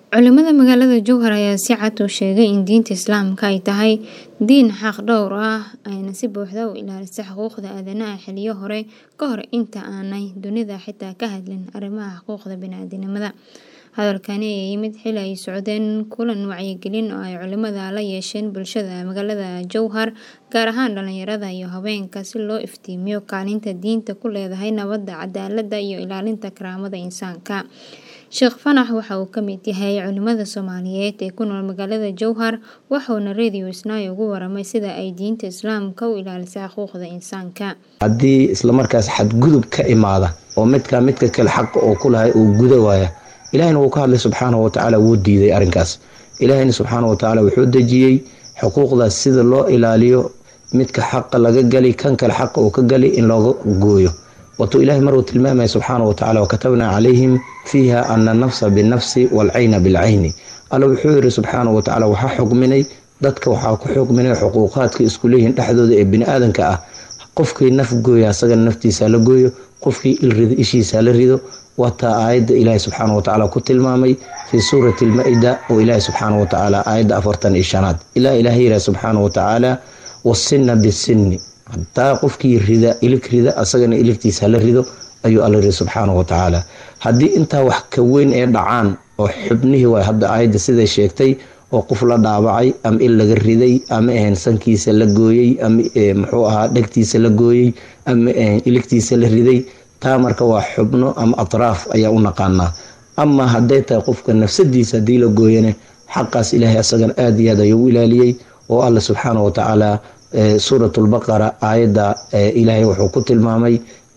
Culimada magaalada Jowhar ayaa si cad u sheegay in diinta Islaamka ay tahay diin xaq dhowr ah ayna si buuxda u ilaalisay xuquuqda aadanaha xilliyo hore ka hor inta aanay dunidu xitaa ka hadlin arrimaha xuquuqda bini'aadantinimada. Hadalkani ayaa yimid xilli ay socdeen kulan wacyigelin oo ay culimada la yeesheen bulshada magaalada Jowhar, gaar ahaan dhalinyarada iyo haweenka, si loo iftiimiyo kaalinta diintu ku leedahay nabadda, cadaaladda iyo ilaalinta karaamada insaanka. Sheekh Fanax waxa uu ka mid yahay culimada Soomaaliyeed ee ku nool magaalada Jowhar, wuxuuna Radio Isnaa uga warramay sida ay diinta Islaamka u ilaalisay xuquuqda insaanka. haddii islamarkaas xadgudub ka imaada oo midka midka kale xaqa oo ku lahay uu guda waaya ilaahina wuu ka hadlay subxaanahu watacaala wuu diiday arrinkaas ilaahina subxaanahu watacaala wuxuu dejiyey xuquuqdaas sida loo ilaaliyo midka xaqa laga gali kan kale xaqa uu ka gali in looga gooyo watuu ilaahay maruu tilmaamaya subxaanahu watacaala wakatabnaa calayhim fiiha ana nafsa binafsi waalcayna bilcayni alla wuxuu yiri subxaanahu watacaala waxaa xugminay dadka waxaa ku xugminay xuquuqaadka isku leeyihiin dhexdooda ee biniaadanka ah qofkii naf gooya asagana naftiisa la gooyo qofkii il rido ishiisa la rido wataa aayadda ilaahay subxaana watacaala ku tilmaamay fii suurati almaa-ida oo ilaahay subxaana watacaala aayadda afartan iyo shanaad ilaa ilaahay yiraha subxaana watacaala wasinna bisinni hadaa qofkii rida ilig rida asagana iligtiisa la rido ayuu alla yiri subxaana watacaala haddii intaa wax ka weyn ee dhacaan oo xubnihii waay hadda aayadda siday sheegtay oo qof la dhaabacay ama il laga riday ama ahayn sankiisa la gooyey ama muxuu ahaa dhegtiisa la gooyey ama ahayn iligtiisa la riday taa marka waa xubno ama atraaf ayaa u naqaanaa ama hadday tahay qofka nafsadiisa haddii la gooyane xaqaas ilaahay asagana aada iyo aad ayuu u ilaaliyey oo alla subxaana watacaala suurat lbaqara aayadda ilaahay wuxuu ku tilmaamay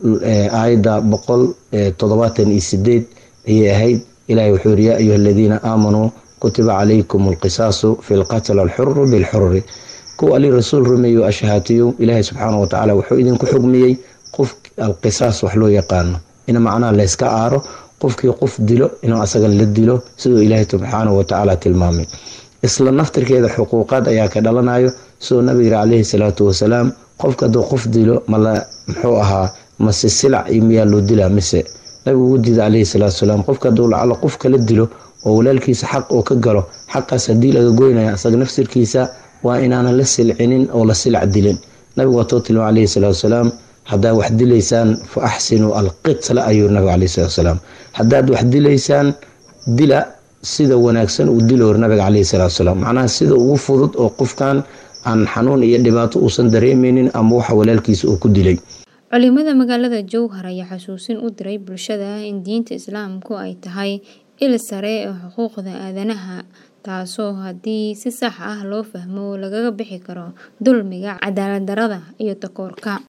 aayadda boqol toddobaatan iyo sideed ayay ahayd ilahay wuxuu yiri yaa ayuha aladiina aamanuu kutiba calaykum alqisaasu fi lqatl alxuru bilxurri kuwa ali rasuul rumeeyo ashahaatiyo ilaahay subxaana watacaala wuxuu idinku xugmiyey qof alqisaas wax loo yaqaano in macnaha layska aaro qofkii qof dilo inuu asagan la dilo siduu ilaahay subxaana watacaala tilmaamay isla naftirkeeda xuquuqaad ayaa ka dhalanayo siduu nabiga yiri caleyhi salaatu wasalaam qofka hadduu qof dilo mala muxuu ahaa mase silac iyo miyaa loo dilaa mise nabigu ugu diida caleyhi salaatu wasalaam qofka hadduu lacalo qof kala dilo oo walaalkiisa xaq oo ka galo xaqaas haddii laga goynaya asaga nafsirkiisa waa inaanan la silcinin oo la silac dilin nabigu waatuu tilmaam caleyhi salaatu wasalaam haddaad wax dilaysaan fa axsinuu alqitla ayuu nabiga caleyhi salatu wasalaam haddaad wax dilaysaan dila sida wanaagsan uu dilo hor nabiga caleyhi salatu wasalaam macnaha sida ugu fudud oo qofkan aan xanuun iyo dhibaato uusan dareemeynin ama waxa walaalkiisa uu ku dilay culimada magaalada Jowhar ayaa xasuusin u diray bulshada in diinta Islaamku ay tahay il sare oo xuquuqda aadanaha taasoo haddii si sax ah loo fahmo lagaga bixi karo dulmiga, cadaalad darrada iyo takoorka.